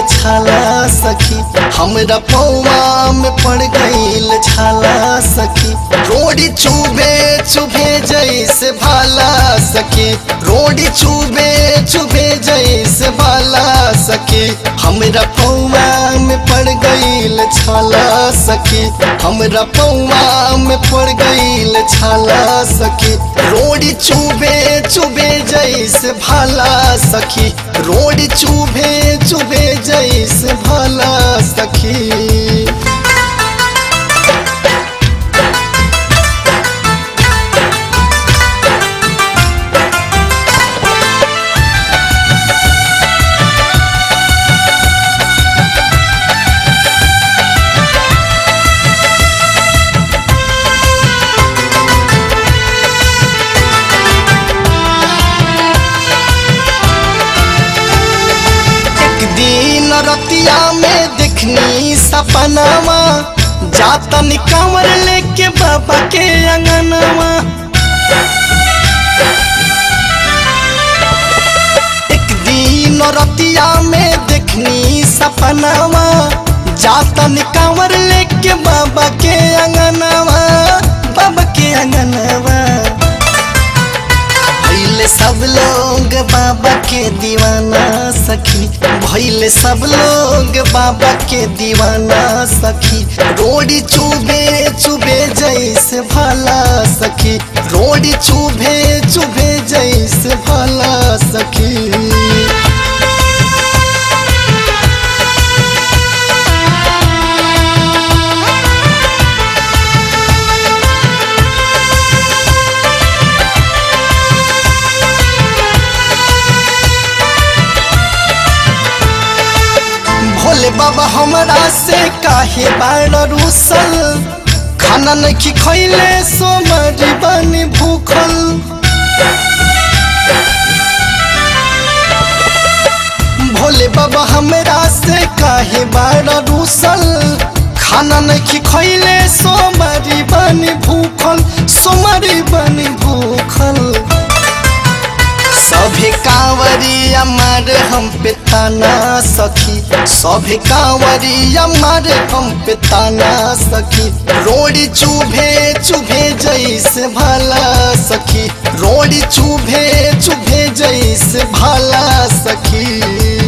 छाला सखी हमरा पौवा में पड़ गईल छाला सखी रोड़ी चुबे चुभे जैसे भाला सखी रोड़ी चुबे चुभे जैसे भाला सखी हमरा पौवा में पड़ गईल छाला सखी हमरा पौवा में पड़ गईल छाला सखी रोड़ी चुबे चुबे जैसे भाला सखी रोड़ी चुभे चुभे जैसे भाला सखी एक दिन रतिया में दिखनी सपनावा जाता निकावर लेके बाबा के अंगनवा एक दिन रतिया में दिखनी सपनावा जाता निकावर लेके बाबा के अंगनवा बाबा के अंगनवा भैले सब लोग बाबा के दीवाना सखी भैले सब लोग बाबा के दीवाना सखी रोड़ी चुभे चुभे जैसे भला सखी रोड़ी चुभे चुभे जैसे भला सखी भोले बाबा हमरा से काहे बाड़ रूसल खाना नहीं खैले सोमरी बनी भूखल भोले बाबा हमरा से काहे बाड़ रूसल खाना नहीं खैले सोमरी बनी भूखल सोमरी बनी भूखल सभे कांवरिया मारे हम पे ताना सखी सभे कांवरिया मारे हम पे ताना सखी रोड़ी चुभे चुभे जैसे भला सखी रोड़ी चुभे चुभे जैसे भला सखी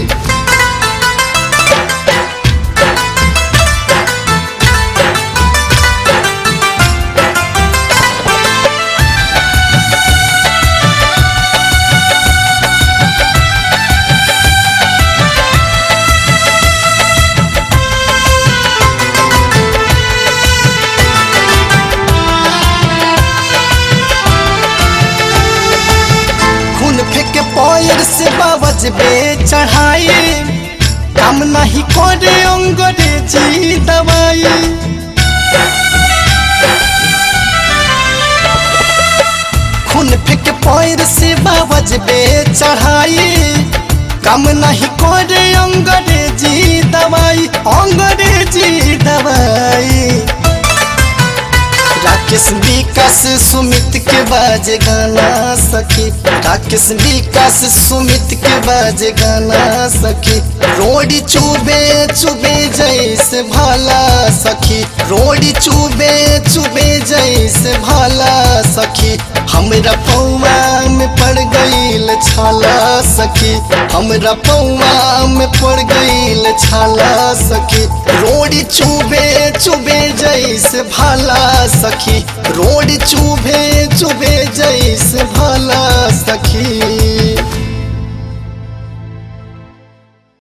खून फेंके पैर से बाबज बे चढ़ाई काम नहीं करे अंग्रेजी दवाई खून फेंके पैर से बाबज बे चढ़ाई काम नहीं करे अंग्रेजी दवाई अंग्रेजी दवाई राकेश विकास सुमित के बाज गाना सखी राकेश विकास सुमित के बाज गाना सखी रोड़ी चुबे चुबे जैसे भला सखी रोड़ी चुबे चुबे जैसे भला सखी हमरा पौवा में पड़ गईल छाला सखी हमरा पौवा में पड़ गईल छाला सखी रोड़ी चुबे चुबे जैसे भला सखी रोड़ी चुभे चुभे जैसे भला सखी